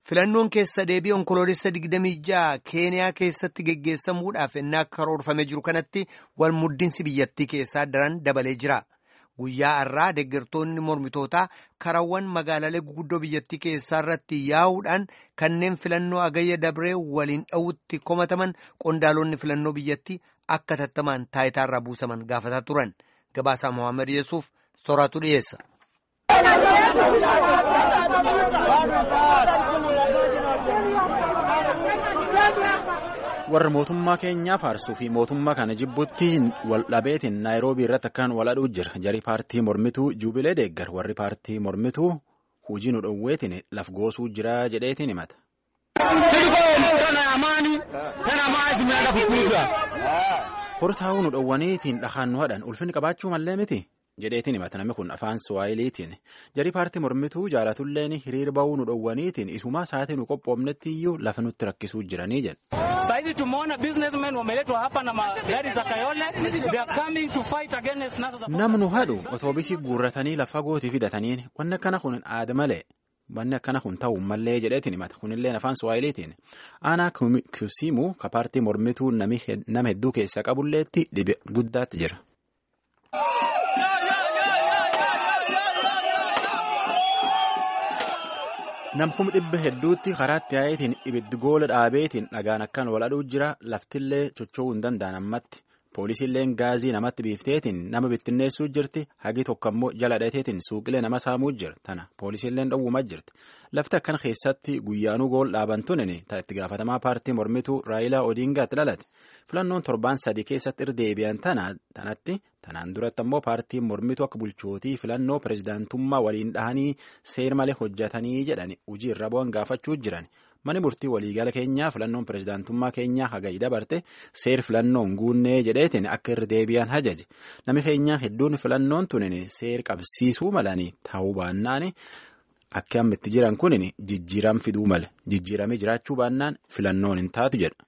Filannoon keessa deebii onkoloolessa 26 Keeniyaa keessatti geggeessamuudhaaf ennaa karoorfamee jiru kanatti wal muddinsi biyyattii keessaa daran dabalee jira. Guyyaa har'aa deeggartoonni mormitootaa karawwan magaalalee guguddoo biyyattii keessaa irratti yaa'uudhaan kanneen filannoo agayya dabree waliin dha'utti komataman qondaalonni filannoo biyyattii akka tattamaan taayitaarraa buusaman gaafataa turan. Gabaasaa Mohaammed Yesuuf sooratu dhiyeessa. warra mootummaa keenyaa faarsuu fi mootummaa kana jibbutti wal dhabeetiin naayiroobii irratti akkaan wal aduu jira jarii paartii mormituu juubilee deeggar warri paartii mormituu hujii nu dhoowweetiin laf goosuu jira jedheetiin himata. hortaa'uu nu dhoowwaniitiin dhahaan nu hadhan ulfinni qabaachuu mallee miti. jedheetiin himata namni kun afaan suwaayiliitiin jarii paartii mormituu jaalatulleen hiriir ba'uu nu dhoowwaniitiin isumaa sa'aatii nu qophoofnetti iyyuu lafa nutti rakkisuu jiranii jedhe. Saizi tumeona businessmen wameletwa hapa na magari za Kayole they are coming to fight against NASA. Namnu hadhu otoobisii guurratanii lafa gootii fidataniin wanni akkana kun aada malee wanni akkana kun ta'uu mallee jedheetiin himata kunillee afaan suwaayiliitiin aanaa kusiimuu ka paartii mormituu nama hedduu keessa qabulleetti dhibe guddaatti jira. namkum dhibba hedduutti karaatti yaa'eetiin ibiddi goola dhaabeetiin dhagaan akkaan wal aduu jira laftillee socho'uu hin danda'an ammatti poolisiilleen gaazii namatti biifteetiin nama bittinneessuu jirti hagi tokko ammoo jala dhateetiin suuqilee nama saamuu jira tana poolisiilleen dhowwumaa jirti lafti akkan keessatti guyyaanuu gool dhaaban tunin itti gaafatamaa paartii mormituu raayilaa odiingaatti dhalate filannoon torbaan sadii keessatti irdeebi'an tanatti tanaan duratti ammoo paartiin mormituu akka bulchootii filannoo pirezidaantummaa waliin dhahanii seer malee hojjetanii jedhani hojii irra bu'an gaafachuu jiran mani murtii waliigala keenyaa filannoon pirezidaantummaa keenyaa hagayi dabarte seer filannoon guunnee jedheetiin akka irdeebi'an hajaje nami keenyaa hedduun filannoon tunin seer qabsiisuu malanii ta'uu baannaan akka amma itti jiran kunin jijjiiram fiduu male jijjiiramee jiraachuu baannaan filannoon hin taatu jedha.